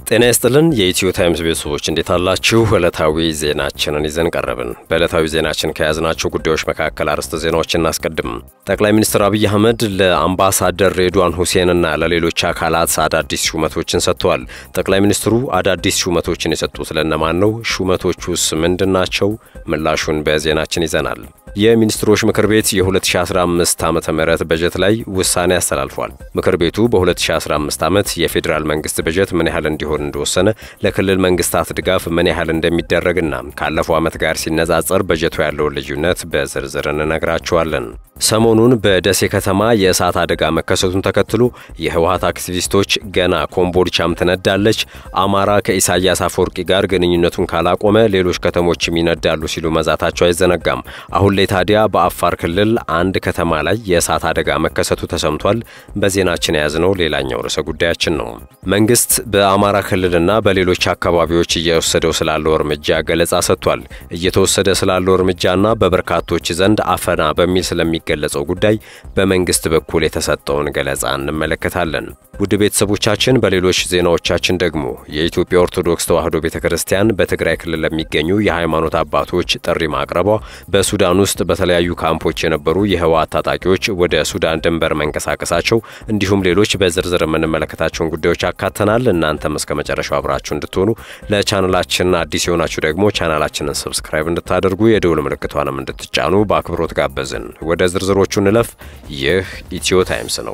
ጤና ይስጥልን የኢትዮ ታይምስ ቤተሰቦች እንዴት አላችሁ? ዕለታዊ ዜናችንን ይዘን ቀረብን። በዕለታዊ ዜናችን ከያዝናቸው ጉዳዮች መካከል አርዕስተ ዜናዎችን እናስቀድም። ጠቅላይ ሚኒስትር አብይ አህመድ ለአምባሳደር ሬድዋን ሁሴንና ለሌሎች አካላት አዳዲስ ሹመቶችን ሰጥተዋል። ጠቅላይ ሚኒስትሩ አዳዲስ ሹመቶችን የሰጡት ለእነማን ነው? ሹመቶቹስ ምንድን ናቸው? ምላሹን በዜናችን ይዘናል። የሚኒስትሮች ምክር ቤት የ2015 ዓ ም በጀት ላይ ውሳኔ አስተላልፏል። ምክር ቤቱ በ2015 ዓመት የፌዴራል መንግስት በጀት ምን ያህል እንዲሆን እንደወሰነ፣ ለክልል መንግስታት ድጋፍ ምን ያህል እንደሚደረግና ካለፈው ዓመት ጋር ሲነጻጸር በጀቱ ያለውን ልዩነት በዝርዝር እንነግራችኋለን። ሰሞኑን በደሴ ከተማ የእሳት አደጋ መከሰቱን ተከትሎ የህወሀት አክቲቪስቶች ገና ኮምቦልቻም ትነዳለች፣ አማራ ከኢሳያስ አፈወርቂ ጋር ግንኙነቱን ካላቆመ ሌሎች ከተሞችም ይነዳሉ ሲሉ መዛታቸው አይዘነጋም። አሁን ላይ ታዲያ በአፋር ክልል አንድ ከተማ ላይ የእሳት አደጋ መከሰቱ ተሰምቷል። በዜናችን የያዝነው ሌላኛው ርዕሰ ጉዳያችን ነው። መንግስት በአማራ ክልልና በሌሎች አካባቢዎች እየወሰደው ስላለው እርምጃ ገለጻ ሰጥቷል። እየተወሰደ ስላለው እርምጃና በበርካቶች ዘንድ አፈና በሚል ስለሚገለጸው ጉዳይ በመንግስት በኩል የተሰጠውን ገለጻ እንመለከታለን። ውድ ቤተሰቦቻችን፣ በሌሎች ዜናዎቻችን ደግሞ የኢትዮጵያ ኦርቶዶክስ ተዋሕዶ ቤተ ክርስቲያን በትግራይ ክልል ለሚገኙ የሃይማኖት አባቶች ጥሪ ማቅረቧ፣ በሱዳን ውስጥ በተለያዩ ካምፖች የነበሩ የህወሓት ታጣቂዎች ወደ ሱዳን ድንበር መንቀሳቀሳቸው እንዲሁም ሌሎች በዝርዝር የምንመለከታቸውን ጉዳዮች አካተናል። እናንተም እስከ መጨረሻው አብራችሁ እንድትሆኑ ለቻናላችን አዲስ የሆናችሁ ደግሞ ቻናላችንን ሰብስክራይብ እንድታደርጉ የደውል ምልክቷንም እንድትጫኑ በአክብሮት ጋበዝን። ወደ ዝርዝሮቹ እንለፍ። ይህ ኢትዮ ታይምስ ነው።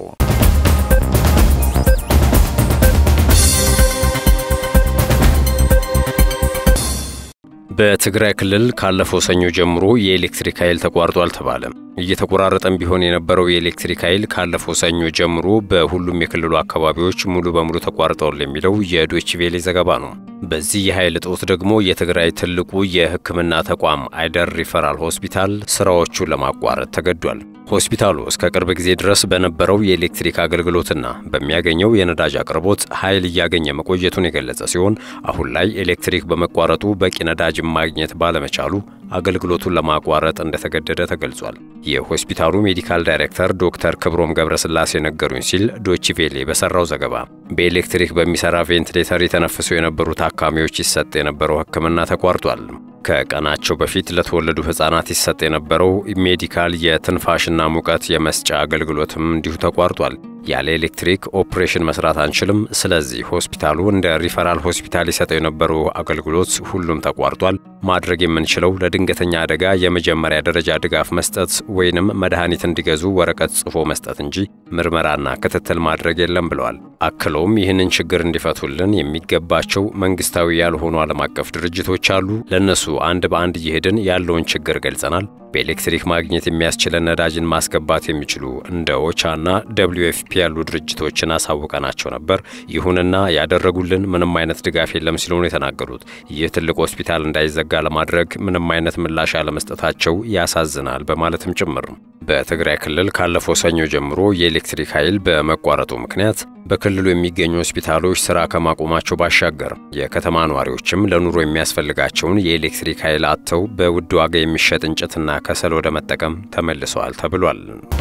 በትግራይ ክልል ካለፈው ሰኞ ጀምሮ የኤሌክትሪክ ኃይል ተቋርጧል ተባለ። እየተቆራረጠም ቢሆን የነበረው የኤሌክትሪክ ኃይል ካለፈው ሰኞ ጀምሮ በሁሉም የክልሉ አካባቢዎች ሙሉ በሙሉ ተቋርጠዋል የሚለው የዶይቼ ቬለ ዘገባ ነው። በዚህ የኃይል እጦት ደግሞ የትግራይ ትልቁ የሕክምና ተቋም አይደር ሪፈራል ሆስፒታል ስራዎቹን ለማቋረጥ ተገዷል። ሆስፒታሉ እስከ ቅርብ ጊዜ ድረስ በነበረው የኤሌክትሪክ አገልግሎትና በሚያገኘው የነዳጅ አቅርቦት ኃይል እያገኘ መቆየቱን የገለጸ ሲሆን አሁን ላይ ኤሌክትሪክ በመቋረጡ በቂ ነዳጅ ማግኘት ባለመቻሉ አገልግሎቱን ለማቋረጥ እንደተገደደ ተገልጿል። የሆስፒታሉ ሜዲካል ዳይሬክተር ዶክተር ክብሮም ገብረስላሴ ነገሩኝ ሲል ዶችቬሌ በሰራው ዘገባ በኤሌክትሪክ በሚሰራ ቬንቲሌተር የተነፍሱ የነበሩ ታካሚዎች ይሰጥ የነበረው ሕክምና ተቋርጧል። ከቀናቸው በፊት ለተወለዱ ሕፃናት ይሰጥ የነበረው ሜዲካል የትንፋሽና ሙቀት የመስጫ አገልግሎትም እንዲሁ ተቋርጧል። ያለ ኤሌክትሪክ ኦፕሬሽን መስራት አንችልም። ስለዚህ ሆስፒታሉ እንደ ሪፈራል ሆስፒታል ይሰጠው የነበረው አገልግሎት ሁሉም ተቋርጧል። ማድረግ የምንችለው ለድንገተኛ አደጋ የመጀመሪያ ደረጃ ድጋፍ መስጠት ወይንም መድኃኒት እንዲገዙ ወረቀት ጽፎ መስጠት እንጂ ምርመራና ክትትል ማድረግ የለም ብለዋል። አክለውም ይህንን ችግር እንዲፈቱልን የሚገባቸው መንግስታዊ ያልሆኑ ዓለም አቀፍ ድርጅቶች አሉ። ለእነሱ አንድ በአንድ እየሄድን ያለውን ችግር ገልጸናል። በኤሌክትሪክ ማግኘት የሚያስችለን ነዳጅን ማስገባት የሚችሉ እንደ ኦቻና ደብሊዩ ኤፍፒ ያሉ ድርጅቶችን አሳውቀናቸው ነበር። ይሁንና ያደረጉልን ምንም አይነት ድጋፍ የለም ሲሉ ነው የተናገሩት። ይህ ትልቅ ሆስፒታል እንዳይዘጋ ለማድረግ ምንም አይነት ምላሽ አለመስጠታቸው ያሳዝናል በማለትም ጭምር በትግራይ ክልል ካለፈው ሰኞ ጀምሮ የኤሌክትሪክ ኃይል በመቋረጡ ምክንያት በክልሉ የሚገኙ ሆስፒታሎች ስራ ከማቆማቸው ባሻገር የከተማ ነዋሪዎችም ለኑሮ የሚያስፈልጋቸውን የኤሌክትሪክ ኃይል አጥተው በውድ ዋጋ የሚሸጥ እንጨትና ከሰል ወደ መጠቀም ተመልሰዋል ተብሏል።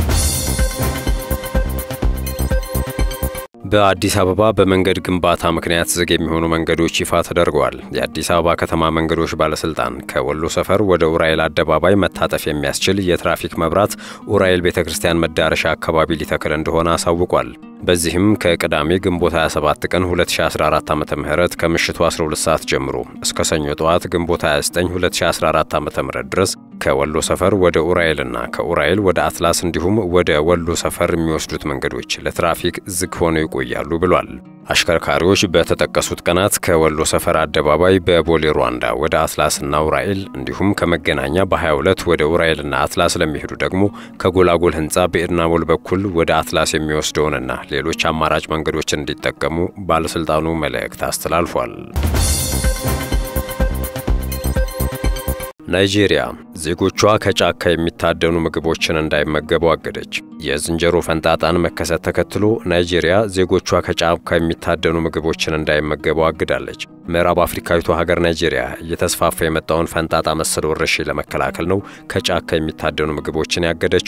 በአዲስ አበባ በመንገድ ግንባታ ምክንያት ዝግ የሚሆኑ መንገዶች ይፋ ተደርገዋል። የአዲስ አበባ ከተማ መንገዶች ባለስልጣን ከወሎ ሰፈር ወደ ኡራኤል አደባባይ መታጠፍ የሚያስችል የትራፊክ መብራት ኡራኤል ቤተ ክርስቲያን መዳረሻ አካባቢ ሊተክል እንደሆነ አሳውቋል። በዚህም ከቅዳሜ ግንቦት 27 ቀን 2014 ዓ ም ከምሽቱ 12 ሰዓት ጀምሮ እስከ ሰኞ ጠዋት ግንቦት 29 2014 ዓ ም ድረስ ከወሎ ሰፈር ወደ ኡራኤልና ከኡራኤል ወደ አትላስ እንዲሁም ወደ ወሎ ሰፈር የሚወስዱት መንገዶች ለትራፊክ ዝግ ሆነው ይቆያሉ ብሏል። አሽከርካሪዎች በተጠቀሱት ቀናት ከወሎ ሰፈር አደባባይ በቦሌ ሩዋንዳ ወደ አትላስና ኡራኤል እንዲሁም ከመገናኛ በ22 ወደ ኡራኤልና አትላስ ለሚሄዱ ደግሞ ከጎላጎል ህንፃ በኤድናሞል በኩል ወደ አትላስ የሚወስደውንና ሌሎች አማራጭ መንገዶችን እንዲጠቀሙ ባለሥልጣኑ መልእክት አስተላልፏል። ናይጄሪያ ዜጎቿ ከጫካ የሚታደኑ ምግቦችን እንዳይመገቡ አገደች። የዝንጀሮ ፈንጣጣን መከሰት ተከትሎ ናይጄሪያ ዜጎቿ ከጫካ የሚታደኑ ምግቦችን እንዳይመገቡ አግዳለች። ምዕራብ አፍሪካዊቷ ሀገር ናይጄሪያ እየተስፋፋ የመጣውን ፈንጣጣ መሰል ወረርሽኝ ለመከላከል ነው ከጫካ የሚታደኑ ምግቦችን ያገደችውም።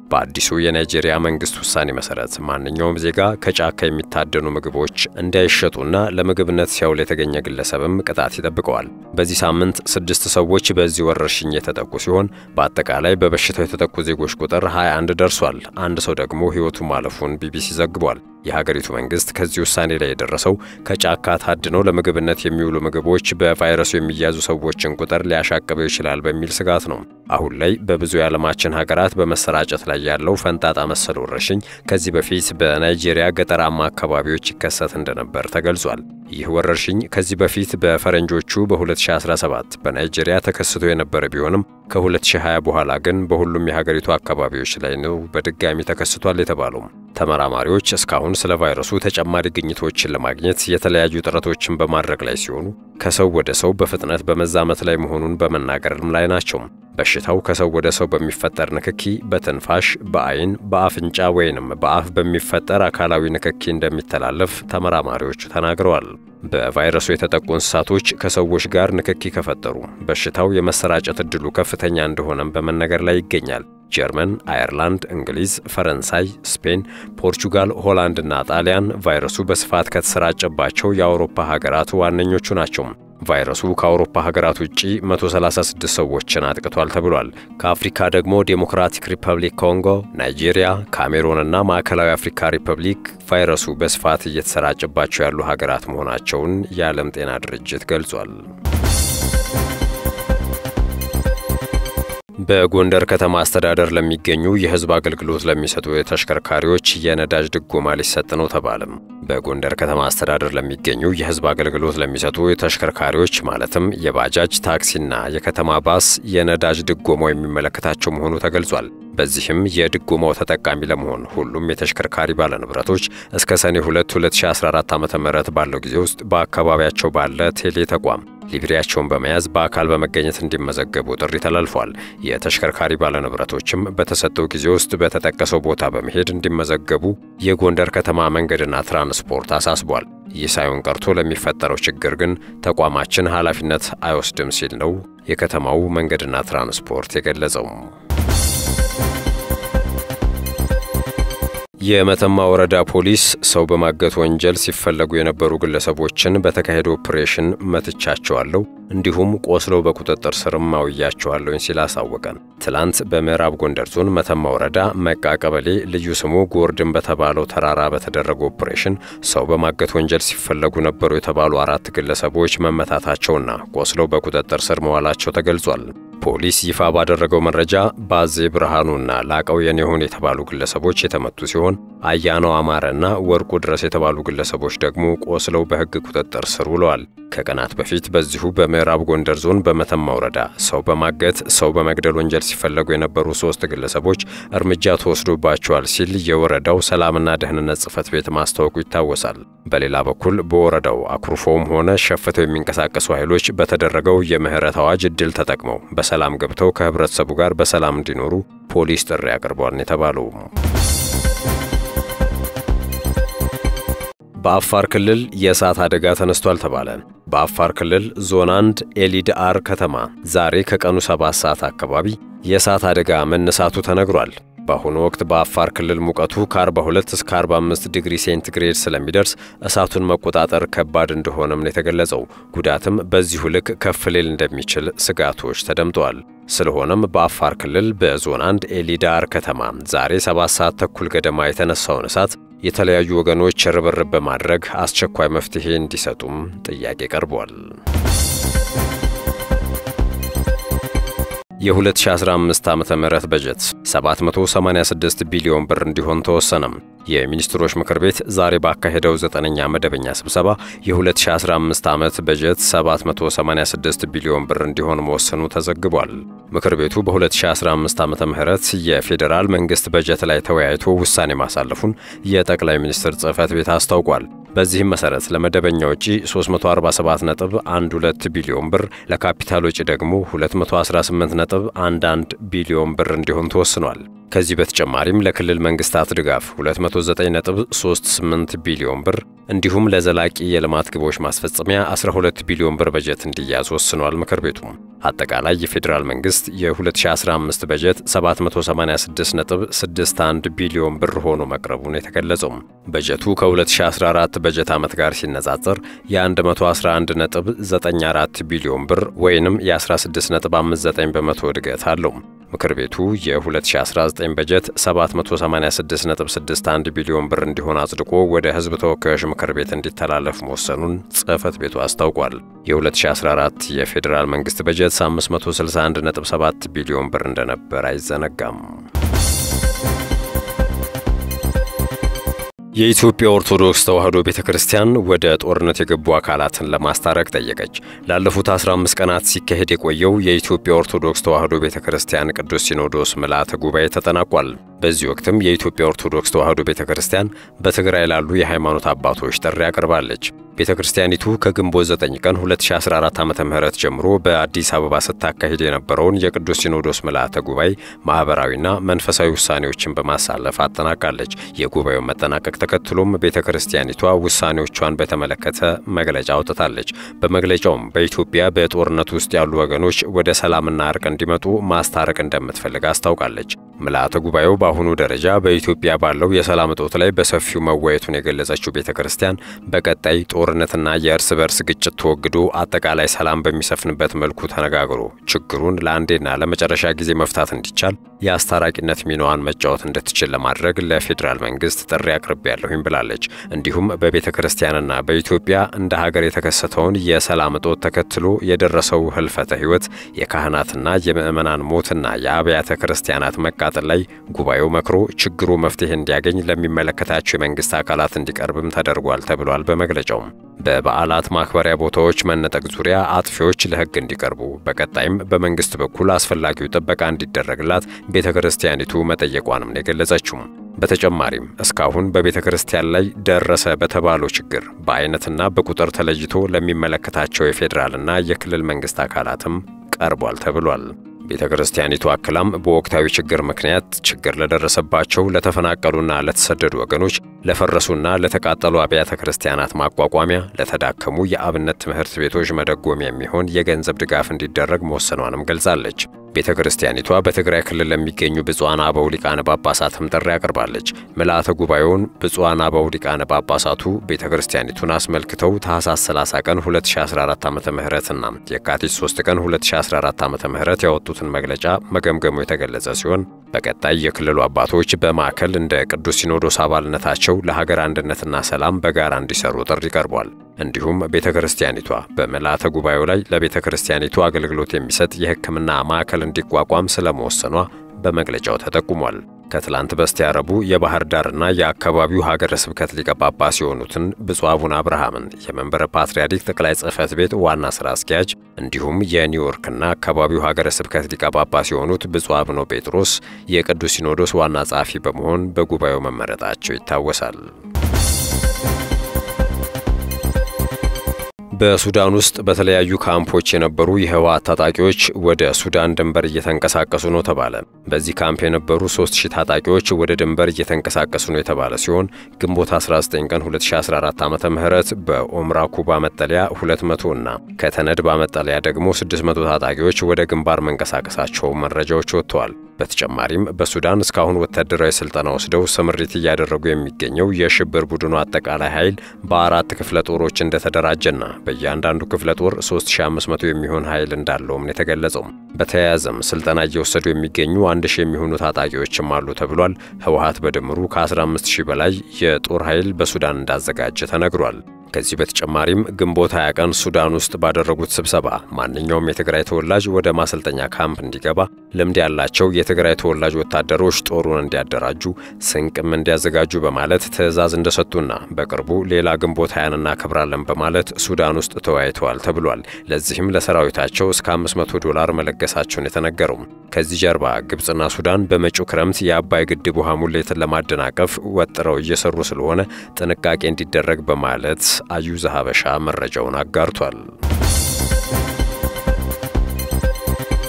በአዲሱ የናይጄሪያ መንግስት ውሳኔ መሰረት ማንኛውም ዜጋ ከጫካ የሚታደኑ ምግቦች እንዳይሸጡና ለምግብነት ሲያውል የተገኘ ግለሰብም ቅጣት ይጠብቀዋል። በዚህ ሳምንት ስድስት ሰዎች በዚህ ወረርሽኝ የተጠቁ ሲሆን በአጠቃላይ በበሽታው የተጠቁ ዜጎች ቁጥር 21 ደርሷል። አንድ ሰው ደግሞ ሕይወቱ ማለፉን ቢቢሲ ዘግቧል። የሀገሪቱ መንግስት ከዚህ ውሳኔ ላይ የደረሰው ከጫካ ታድነው ለምግብነት የሚውሉ ምግቦች በቫይረሱ የሚያዙ ሰዎችን ቁጥር ሊያሻቅበው ይችላል በሚል ስጋት ነው። አሁን ላይ በብዙ የዓለማችን ሀገራት በመሰራጨት ላይ ያለው ፈንጣጣ መሰል ወረርሽኝ ከዚህ በፊት በናይጄሪያ ገጠራማ አካባቢዎች ይከሰት እንደነበር ተገልጿል። ይህ ወረርሽኝ ከዚህ በፊት በፈረንጆቹ በ2017 በናይጄሪያ ተከስቶ የነበረ ቢሆንም ከ2020 በኋላ ግን በሁሉም የሀገሪቱ አካባቢዎች ላይ ነው በድጋሚ ተከስቷል የተባለው። ተመራማሪዎች እስካሁን ስለ ቫይረሱ ተጨማሪ ግኝቶችን ለማግኘት የተለያዩ ጥረቶችን በማድረግ ላይ ሲሆኑ ከሰው ወደ ሰው በፍጥነት በመዛመት ላይ መሆኑን በመናገርም ላይ ናቸው። በሽታው ከሰው ወደ ሰው በሚፈጠር ንክኪ፣ በትንፋሽ፣ በአይን፣ በአፍንጫ ወይንም በአፍ በሚፈጠር አካላዊ ንክኪ እንደሚተላለፍ ተመራማሪዎቹ ተናግረዋል። በቫይረሱ የተጠቁ እንስሳቶች ከሰዎች ጋር ንክኪ ከፈጠሩ በሽታው የመሰራጨት ዕድሉ ከፍተኛ እንደሆነም በመነገር ላይ ይገኛል። ጀርመን፣ አየርላንድ፣ እንግሊዝ፣ ፈረንሳይ፣ ስፔን፣ ፖርቹጋል፣ ሆላንድና ጣሊያን ቫይረሱ በስፋት ከተሰራጨባቸው የአውሮፓ ሀገራት ዋነኞቹ ናቸው። ቫይረሱ ከአውሮፓ ሀገራት ውጪ 136 ሰዎችን አጥቅቷል ተብሏል። ከአፍሪካ ደግሞ ዴሞክራቲክ ሪፐብሊክ ኮንጎ፣ ናይጄሪያ፣ ካሜሩንና ማዕከላዊ አፍሪካ ሪፐብሊክ ቫይረሱ በስፋት እየተሰራጨባቸው ያሉ ሀገራት መሆናቸውን የዓለም ጤና ድርጅት ገልጿል። በጎንደር ከተማ አስተዳደር ለሚገኙ የሕዝብ አገልግሎት ለሚሰጡ የተሽከርካሪዎች የነዳጅ ድጎማ ሊሰጥ ነው ተባለም። በጎንደር ከተማ አስተዳደር ለሚገኙ የሕዝብ አገልግሎት ለሚሰጡ የተሽከርካሪዎች ማለትም የባጃጅ ታክሲና የከተማ ባስ የነዳጅ ድጎማው የሚመለከታቸው መሆኑ ተገልጿል። በዚህም የድጎማው ተጠቃሚ ለመሆን ሁሉም የተሽከርካሪ ባለንብረቶች እስከ ሰኔ 2 2014 ዓ ም ባለው ጊዜ ውስጥ በአካባቢያቸው ባለ ቴሌ ተቋም ሊብሬያቸውን በመያዝ በአካል በመገኘት እንዲመዘገቡ ጥሪ ተላልፏል። የተሽከርካሪ ባለንብረቶችም በተሰጠው ጊዜ ውስጥ በተጠቀሰው ቦታ በመሄድ እንዲመዘገቡ የጎንደር ከተማ መንገድና ትራንስፖርት አሳስቧል። ይህ ሳይሆን ቀርቶ ለሚፈጠረው ችግር ግን ተቋማችን ኃላፊነት አይወስድም ሲል ነው የከተማው መንገድና ትራንስፖርት የገለጸው። የመተማ ወረዳ ፖሊስ ሰው በማገት ወንጀል ሲፈለጉ የነበሩ ግለሰቦችን በተካሄደ ኦፕሬሽን መትቻቸዋለሁ እንዲሁም ቆስለው በቁጥጥር ስርም አውያቸዋለሁኝ ሲል አሳወቀን። ትላንት በምዕራብ ጎንደር ዞን መተማ ወረዳ መቃ ቀበሌ ልዩ ስሙ ጎርድን በተባለው ተራራ በተደረገ ኦፕሬሽን ሰው በማገት ወንጀል ሲፈለጉ ነበሩ የተባሉ አራት ግለሰቦች መመታታቸውና ቆስለው በቁጥጥር ስር መዋላቸው ተገልጿል። ፖሊስ ይፋ ባደረገው መረጃ ባዜ ብርሃኑና ላቀው የኔሁን የተባሉ ግለሰቦች የተመቱ ሲሆን አያናው አማረና ወርቁ ድረስ የተባሉ ግለሰቦች ደግሞ ቆስለው በሕግ ቁጥጥር ስር ውለዋል። ከቀናት በፊት በዚሁ በምዕራብ ጎንደር ዞን በመተማ ወረዳ ሰው በማገት ሰው በመግደል ወንጀል ሲፈለጉ የነበሩ ሶስት ግለሰቦች እርምጃ ተወስዶባቸዋል ሲል የወረዳው ሰላምና ደህንነት ጽሕፈት ቤት ማስታወቁ ይታወሳል። በሌላ በኩል በወረዳው አኩርፎውም ሆነ ሸፍተው የሚንቀሳቀሱ ኃይሎች በተደረገው የምህረት አዋጅ እድል ተጠቅመው በሰላም ገብተው ከህብረተሰቡ ጋር በሰላም እንዲኖሩ ፖሊስ ጥሪ አቅርቧል የተባለው በአፋር ክልል የእሳት አደጋ ተነስቷል ተባለ። በአፋር ክልል ዞን አንድ ኤሊድአር ከተማ ዛሬ ከቀኑ 7 ሰዓት አካባቢ የእሳት አደጋ መነሳቱ ተነግሯል። በአሁኑ ወቅት በአፋር ክልል ሙቀቱ ከ42 እስከ 45 ዲግሪ ሴንቲግሬድ ስለሚደርስ እሳቱን መቆጣጠር ከባድ እንደሆነም ነው የተገለጸው። ጉዳትም በዚሁ ልክ ከፍ ሊል እንደሚችል ስጋቶች ተደምጠዋል። ስለሆነም በአፋር ክልል በዞን አንድ ኤሊዳር ከተማ ዛሬ 7 ሰዓት ተኩል ገደማ የተነሳውን እሳት የተለያዩ ወገኖች ርብርብ በማድረግ አስቸኳይ መፍትሄ እንዲሰጡም ጥያቄ ቀርቧል። የ2015 ዓመተ ምህረት በጀት 786 ቢሊዮን ብር እንዲሆን ተወሰነም። የሚኒስትሮች ምክር ቤት ዛሬ ባካሄደው ዘጠነኛ መደበኛ ስብሰባ የ2015 ዓመት በጀት 786 ቢሊዮን ብር እንዲሆን መወሰኑ ተዘግቧል። ምክር ቤቱ በ2015 ዓመተ ምህረት የፌዴራል መንግስት በጀት ላይ ተወያይቶ ውሳኔ ማሳለፉን የጠቅላይ ሚኒስትር ጽሕፈት ቤት አስታውቋል። በዚህም መሰረት ለመደበኛ ወጪ 347.12 ቢሊዮን ብር፣ ለካፒታል ወጪ ደግሞ 218.11 ቢሊዮን ብር እንዲሆን ተወስኗል። ከዚህ በተጨማሪም ለክልል መንግስታት ድጋፍ 209.38 ቢሊዮን ብር እንዲሁም ለዘላቂ የልማት ግቦች ማስፈጸሚያ 12 ቢሊዮን ብር በጀት እንዲያዝ ወስኗል። ምክር ቤቱ አጠቃላይ የፌዴራል መንግስት የ2015 በጀት 786.61 ቢሊዮን ብር ሆኖ መቅረቡን የተገለጸው በጀቱ ከ2014 በጀት ዓመት ጋር ሲነጻጸር የ111.94 ቢሊዮን ብር ወይንም የ16.59 በመቶ እድገት አለው። ምክር ቤቱ የ2019 በጀት 786.61 ቢሊዮን ብር እንዲሆን አጽድቆ ወደ ሕዝብ ተወካዮች ምክር ቤት እንዲተላለፍ መወሰኑን ጽሕፈት ቤቱ አስታውቋል። የ2014 የፌዴራል መንግስት በጀት 561.7 ቢሊዮን ብር እንደነበር አይዘነጋም። የኢትዮጵያ ኦርቶዶክስ ተዋሕዶ ቤተ ክርስቲያን ወደ ጦርነት የገቡ አካላትን ለማስታረቅ ጠየቀች። ላለፉት 15 ቀናት ሲካሄድ የቆየው የኢትዮጵያ ኦርቶዶክስ ተዋሕዶ ቤተ ክርስቲያን ቅዱስ ሲኖዶስ ምልዓተ ጉባኤ ተጠናቋል። በዚህ ወቅትም የኢትዮጵያ ኦርቶዶክስ ተዋሕዶ ቤተ ክርስቲያን በትግራይ ላሉ የሃይማኖት አባቶች ጥሪ አቅርባለች። ቤተ ክርስቲያኒቱ ከግንቦት 9 ቀን 2014 ዓ.ም ጀምሮ በአዲስ አበባ ስታካሂድ የነበረውን የቅዱስ ሲኖዶስ ምልዓተ ጉባኤ ማኅበራዊና መንፈሳዊ ውሳኔዎችን በማሳለፍ አጠናቃለች። የጉባኤው መጠናቀቅ ተከትሎም ቤተ ክርስቲያኒቷ ውሳኔዎቿን በተመለከተ መግለጫ አውጥታለች። በመግለጫውም በኢትዮጵያ በጦርነት ውስጥ ያሉ ወገኖች ወደ ሰላምና እርቅ እንዲመጡ ማስታረቅ እንደምትፈልግ አስታውቃለች። ምልዓተ ጉባኤው በአሁኑ ደረጃ በኢትዮጵያ ባለው የሰላም እጦት ላይ በሰፊው መወየቱን የገለጸችው ቤተ ክርስቲያን በቀጣይ ጦርነትና የእርስ በርስ ግጭት ተወግዶ አጠቃላይ ሰላም በሚሰፍንበት መልኩ ተነጋግሮ ችግሩን ለአንዴና ለመጨረሻ ጊዜ መፍታት እንዲቻል የአስታራቂነት ሚናዋን መጫወት እንድትችል ለማድረግ ለፌዴራል መንግስት ጥሪ አቅርቤያለሁኝ ብላለች። እንዲሁም በቤተ ክርስቲያንና በኢትዮጵያ እንደ ሀገር የተከሰተውን የሰላም እጦት ተከትሎ የደረሰው ህልፈተ ህይወት፣ የካህናትና የምዕመናን ሞትና የአብያተ ክርስቲያናት መቃጠል ላይ ጉባኤው መክሮ ችግሩ መፍትሄ እንዲያገኝ ለሚመለከታቸው የመንግስት አካላት እንዲቀርብም ተደርጓል ተብሏል በመግለጫው። በበዓላት ማክበሪያ ቦታዎች መነጠቅ ዙሪያ አጥፊዎች ለህግ እንዲቀርቡ በቀጣይም በመንግስት በኩል አስፈላጊው ጥበቃ እንዲደረግላት ቤተ ክርስቲያኒቱ መጠየቋንም ነው የገለጸችው። በተጨማሪም እስካሁን በቤተ ክርስቲያን ላይ ደረሰ በተባለው ችግር በአይነትና በቁጥር ተለይቶ ለሚመለከታቸው የፌዴራልና የክልል መንግስት አካላትም ቀርቧል ተብሏል። ቤተ ክርስቲያኒቱ አክላም በወቅታዊ ችግር ምክንያት ችግር ለደረሰባቸው ለተፈናቀሉና ለተሰደዱ ወገኖች ለፈረሱና ለተቃጠሉ አብያተ ክርስቲያናት ማቋቋሚያ፣ ለተዳከሙ የአብነት ትምህርት ቤቶች መደጎሚያ የሚሆን የገንዘብ ድጋፍ እንዲደረግ መወሰኗንም ገልጻለች። ቤተ ክርስቲያኒቷ በትግራይ ክልል ለሚገኙ ብፁዓን አበው ሊቃነ ጳጳሳትም ጥሪ አቅርባለች። ምልዓተ ጉባኤውን ብፁዓን አበው ሊቃነ ጳጳሳቱ ቤተ ክርስቲያኒቱን አስመልክተው ታኅሳስ 30 ቀን 2014 ዓ ም እና የካቲት 3 ቀን 2014 ዓ ም ያወጡትን መግለጫ መገምገሙ የተገለጸ ሲሆን በቀጣይ የክልሉ አባቶች በማዕከል እንደ ቅዱስ ሲኖዶስ አባልነታቸው ለሀገር አንድነትና ሰላም በጋራ እንዲሰሩ ጥሪ ቀርቧል። እንዲሁም ቤተ ክርስቲያኒቷ በምልዓተ ጉባኤው ላይ ለቤተ ክርስቲያኒቱ አገልግሎት የሚሰጥ የሕክምና ማዕከል እንዲቋቋም ስለመወሰኗ በመግለጫው ተጠቁሟል። ከትላንት በስቲያ ረቡዕ የባህር ዳርና የአካባቢው ሀገረ ስብከት ሊቀ ጳጳስ የሆኑትን ብፁዕ አቡነ አብርሃምን የመንበረ ፓትርያርክ ጠቅላይ ጽሕፈት ቤት ዋና ሥራ አስኪያጅ እንዲሁም የኒውዮርክና አካባቢው ሀገረ ስብከት ሊቀ ጳጳስ የሆኑት ብፁዕ አቡነ ጴጥሮስ የቅዱስ ሲኖዶስ ዋና ጸሐፊ በመሆን በጉባኤው መመረጣቸው ይታወሳል። በሱዳን ውስጥ በተለያዩ ካምፖች የነበሩ የህወሓት ታጣቂዎች ወደ ሱዳን ድንበር እየተንቀሳቀሱ ነው ተባለ። በዚህ ካምፕ የነበሩ 3000 ታጣቂዎች ወደ ድንበር እየተንቀሳቀሱ ነው የተባለ ሲሆን ግንቦት 19 ቀን 2014 ዓ.ም በኦምራ ኩባ መጠለያ 200 እና ከተነድባ መጠለያ ደግሞ 600 ታጣቂዎች ወደ ግንባር መንቀሳቀሳቸው መረጃዎች ወጥተዋል። በተጨማሪም በሱዳን እስካሁን ወታደራዊ ስልጠና ወስደው ስምሪት እያደረጉ የሚገኘው የሽብር ቡድኑ አጠቃላይ ኃይል በአራት ክፍለ ጦሮች እንደተደራጀና በእያንዳንዱ ክፍለ ጦር 3500 የሚሆን ኃይል እንዳለውም ነው የተገለጸው። በተያያዘም ስልጠና እየወሰዱ የሚገኙ አንድ ሺህ የሚሆኑ ታጣቂዎችም አሉ ተብሏል። ህወሓት በድምሩ ከ15000 በላይ የጦር ኃይል በሱዳን እንዳዘጋጀ ተነግሯል። ከዚህ በተጨማሪም ግንቦት 20 ቀን ሱዳን ውስጥ ባደረጉት ስብሰባ ማንኛውም የትግራይ ተወላጅ ወደ ማሰልጠኛ ካምፕ እንዲገባ ልምድ ያላቸው የትግራይ ተወላጅ ወታደሮች ጦሩን እንዲያደራጁ ስንቅም እንዲያዘጋጁ በማለት ትዕዛዝ እንደሰጡና በቅርቡ ሌላ ግንቦት 20 እናከብራለን በማለት ሱዳን ውስጥ ተወያይተዋል ተብሏል። ለዚህም ለሰራዊታቸው እስከ 500 ዶላር መለገሳቸውን የተነገረው። ከዚህ ጀርባ ግብፅና ሱዳን በመጪው ክረምት የአባይ ግድብ ውሃ ሙሌትን ለማደናቀፍ ወጥረው እየሰሩ ስለሆነ ጥንቃቄ እንዲደረግ በማለት አዩዘ ሀበሻ መረጃውን አጋርቷል።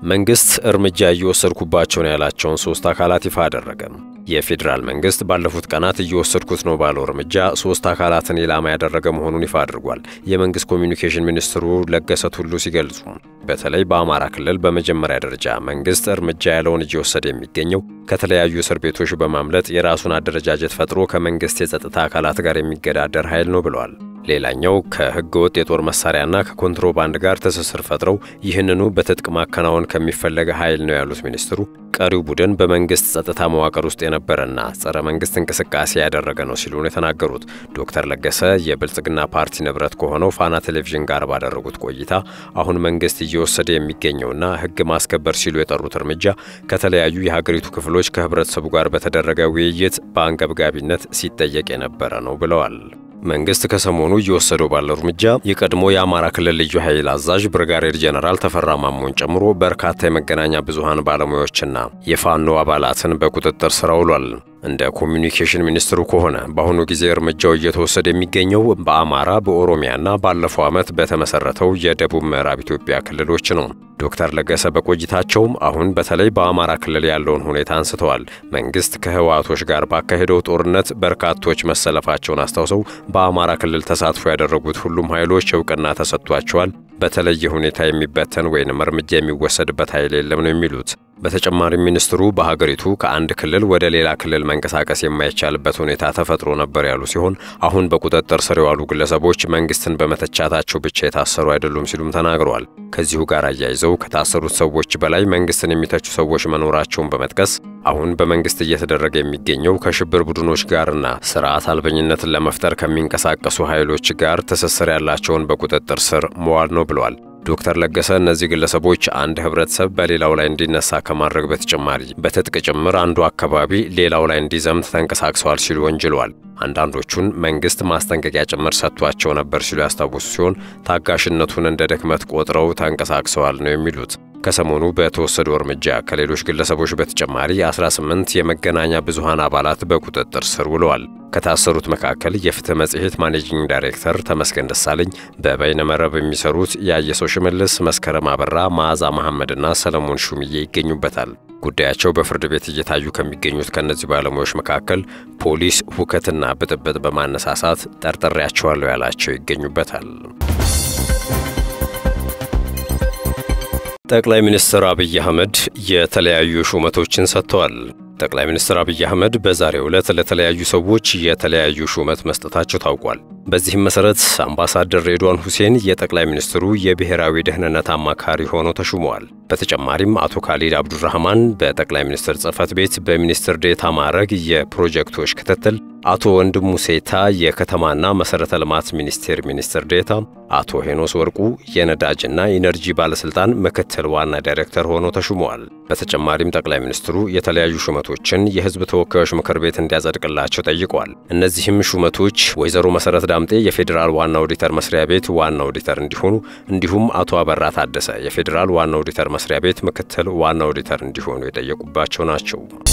መንግስት እርምጃ እየወሰድኩባቸው ነው ያላቸውን ሶስት አካላት ይፋ አደረገ። የፌዴራል መንግስት ባለፉት ቀናት እየወሰድኩት ነው ባለው እርምጃ ሶስት አካላትን ኢላማ ያደረገ መሆኑን ይፋ አድርጓል። የመንግስት ኮሚኒኬሽን ሚኒስትሩ ለገሰ ቱሉ ሲገልጹ በተለይ በአማራ ክልል በመጀመሪያ ደረጃ መንግስት እርምጃ ያለውን እየወሰደ የሚገኘው ከተለያዩ እስር ቤቶች በማምለጥ የራሱን አደረጃጀት ፈጥሮ ከመንግስት የጸጥታ አካላት ጋር የሚገዳደር ኃይል ነው ብለዋል። ሌላኛው ከህገ ወጥ የጦር መሳሪያና ከኮንትሮባንድ ጋር ትስስር ፈጥረው ይህንኑ በትጥቅ ማከናወን ከሚፈለገ ኃይል ነው ያሉት ሚኒስትሩ ቀሪው ቡድን በመንግስት ጸጥታ መዋቅር ውስጥ የነበረና ጸረ መንግስት እንቅስቃሴ ያደረገ ነው ሲሉ ነው የተናገሩት። ዶክተር ለገሰ የብልጽግና ፓርቲ ንብረት ከሆነው ፋና ቴሌቪዥን ጋር ባደረጉት ቆይታ አሁን መንግስት እየወሰደ የሚገኘውና ህግ ማስከበር ሲሉ የጠሩት እርምጃ ከተለያዩ የሀገሪቱ ክፍሎች ከህብረተሰቡ ጋር በተደረገ ውይይት በአንገብጋቢነት ሲጠየቅ የነበረ ነው ብለዋል። መንግስት ከሰሞኑ እየወሰደው ባለው እርምጃ የቀድሞ የአማራ ክልል ልዩ ኃይል አዛዥ ብርጋዴር ጄኔራል ተፈራ ማሞን ጨምሮ በርካታ የመገናኛ ብዙሃን ባለሙያዎችና የፋኖ አባላትን በቁጥጥር ስር አውሏል። እንደ ኮሚኒኬሽን ሚኒስትሩ ከሆነ በአሁኑ ጊዜ እርምጃው እየተወሰደ የሚገኘው በአማራ በኦሮሚያና ባለፈው ዓመት በተመሰረተው የደቡብ ምዕራብ ኢትዮጵያ ክልሎች ነው። ዶክተር ለገሰ በቆይታቸውም አሁን በተለይ በአማራ ክልል ያለውን ሁኔታ አንስተዋል። መንግስት ከህወሓቶች ጋር ባካሄደው ጦርነት በርካቶች መሰለፋቸውን አስታውሰው በአማራ ክልል ተሳትፎ ያደረጉት ሁሉም ኃይሎች እውቅና ተሰጥቷቸዋል። በተለየ ሁኔታ የሚበተን ወይንም እርምጃ የሚወሰድበት ኃይል የለም ነው የሚሉት። በተጨማሪም ሚኒስትሩ በሀገሪቱ ከአንድ ክልል ወደ ሌላ ክልል መንቀሳቀስ የማይቻልበት ሁኔታ ተፈጥሮ ነበር ያሉ ሲሆን አሁን በቁጥጥር ስር የዋሉ ግለሰቦች መንግስትን በመተቻታቸው ብቻ የታሰሩ አይደሉም ሲሉም ተናግረዋል። ከዚሁ ጋር አያይዘው ከታሰሩት ሰዎች በላይ መንግስትን የሚተቹ ሰዎች መኖራቸውን በመጥቀስ አሁን በመንግስት እየተደረገ የሚገኘው ከሽብር ቡድኖች ጋርና ስርዓት አልበኝነትን ለመፍጠር ከሚንቀሳቀሱ ኃይሎች ጋር ትስስር ያላቸውን በቁጥጥር ስር መዋል ነው ብለዋል። ዶክተር ለገሰ እነዚህ ግለሰቦች አንድ ህብረተሰብ በሌላው ላይ እንዲነሳ ከማድረግ በተጨማሪ በትጥቅ ጭምር አንዱ አካባቢ ሌላው ላይ እንዲዘምት ተንቀሳቅሰዋል ሲሉ ወንጅለዋል። አንዳንዶቹን መንግስት ማስጠንቀቂያ ጭምር ሰጥቷቸው ነበር ሲሉ ያስታወሱ ሲሆን ታጋሽነቱን እንደ ድክመት ቆጥረው ተንቀሳቅሰዋል ነው የሚሉት። ከሰሞኑ በተወሰደው እርምጃ ከሌሎች ግለሰቦች በተጨማሪ 18 የመገናኛ ብዙሃን አባላት በቁጥጥር ስር ውለዋል። ከታሰሩት መካከል የፍትህ መጽሔት ማኔጂንግ ዳይሬክተር ተመስገን ደሳለኝ፣ በበይነመረብ የሚሰሩት የአየሰው ሽመልስ፣ መስከረም አበራ፣ መዓዛ መሐመድና ሰለሞን ሹምዬ ይገኙበታል። ጉዳያቸው በፍርድ ቤት እየታዩ ከሚገኙት ከእነዚህ ባለሙያዎች መካከል ፖሊስ ሁከትና ብጥብጥ በማነሳሳት ጠርጥሬያቸዋለሁ ያላቸው ይገኙበታል። ጠቅላይ ሚኒስትር አብይ አህመድ የተለያዩ ሹመቶችን ሰጥተዋል። ጠቅላይ ሚኒስትር አብይ አህመድ በዛሬው ዕለት ለተለያዩ ሰዎች የተለያዩ ሹመት መስጠታቸው ታውቋል። በዚህም መሰረት አምባሳደር ሬድዋን ሁሴን የጠቅላይ ሚኒስትሩ የብሔራዊ ደህንነት አማካሪ ሆነው ተሹመዋል። በተጨማሪም አቶ ካሊድ አብዱራህማን በጠቅላይ ሚኒስትር ጽህፈት ቤት በሚኒስትር ዴታ ማዕረግ የፕሮጀክቶች ክትትል፣ አቶ ወንድሙ ሴታ የከተማና መሠረተ ልማት ሚኒስቴር ሚኒስትር ዴታ፣ አቶ ሄኖስ ወርቁ የነዳጅና ኢነርጂ ባለሥልጣን ምክትል ዋና ዳይሬክተር ሆነው ተሹመዋል። በተጨማሪም ጠቅላይ ሚኒስትሩ የተለያዩ ሹመቶችን የሕዝብ ተወካዮች ምክር ቤት እንዲያጸድቅላቸው ጠይቀዋል። እነዚህም ሹመቶች ወይዘሮ መሠረት ዳምጤ የፌዴራል ዋና ኦዲተር መስሪያ ቤት ዋና ኦዲተር እንዲሆኑ እንዲሁም አቶ አበራ ታደሰ የፌዴራል ዋና ኦዲተር መስሪያ ቤት ምክትል ዋና ኦዲተር እንዲሆኑ የጠየቁባቸው ናቸው።